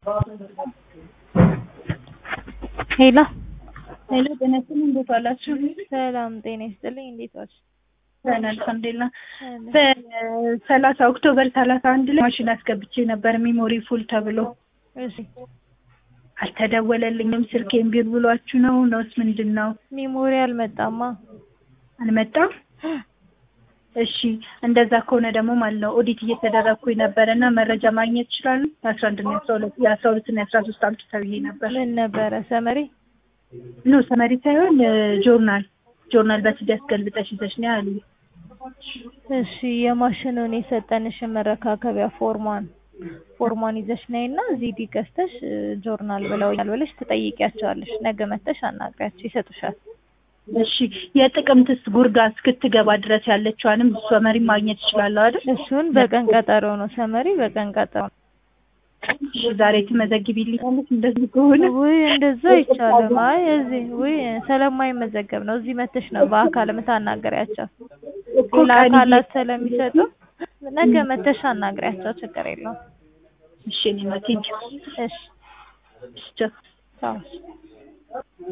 ሄሎ ሄሎ ጤና ይስጥልኝ እንዴት ዋላችሁ? ሰላም ጤና ይስጥልኝ። እንዴት ዋልሽ? ደህና አልሐምዱሊላህ። በሰላሳ ኦክቶበር ሰላሳ አንድ ላይ ማሽን አስገብቼ ነበር ሚሞሪ ፉል ተብሎ እሺ አልተደወለልኝም። ስልኬን ቢር ብሏችሁ ነው ነውስ ምንድን ነው? ሚሞሪ አልመጣማ። አልመጣም። እሺ እንደዛ ከሆነ ደግሞ ማለት ነው ኦዲት እየተደረግኩኝ ነበረ እና መረጃ ማግኘት ይችላሉ? የአስራ አንድ እና የአስራ ሁለት የአስራ ሁለት እና የአስራ ሶስት አምጡ ተብዬ ነበር። ምን ነበረ ሰመሪ? ኖ ሰመሪ ሳይሆን ጆርናል ጆርናል በሲዲ አስገልብጠሽ ይዘሽ ነው ያሉ። እሺ የማሽኑን የሰጠንሽን መረካከቢያ ፎርሟን ፎርሟን ይዘሽ ነይ እና ዚዲ ገዝተሽ ጆርናል ብለውኛል ብለሽ ትጠይቂያቸዋለሽ። ነገ መተሽ አናግሪያቸው ይሰጡሻል። እሺ የጥቅምትስ ጉርጋ እስክትገባ ድረስ ያለችዋንም ሰመሪ ማግኘት ይችላለሁ አይደል? እሱን በቀን ቀጠሮ ነው ሰመሪ በቀን ቀጠሮ ነው። እሺ ዛሬ ትመዘግቢልኛለሽ እንደዚህ ከሆነ? ውይ እንደዛ አይቻልም። አይ እዚህ ውይ ስለማይመዘገብ ነው። እዚህ መተሽ ነው በአካል የምታናገሪያቸው። እኮ ሌላ ቀን አካላት ስለሚሰጡ ነገ መተሽ አናግሪያቸው። ችግር የለውም። እሺ እኔማ ቴንኪው እሺ ቻው ቻው።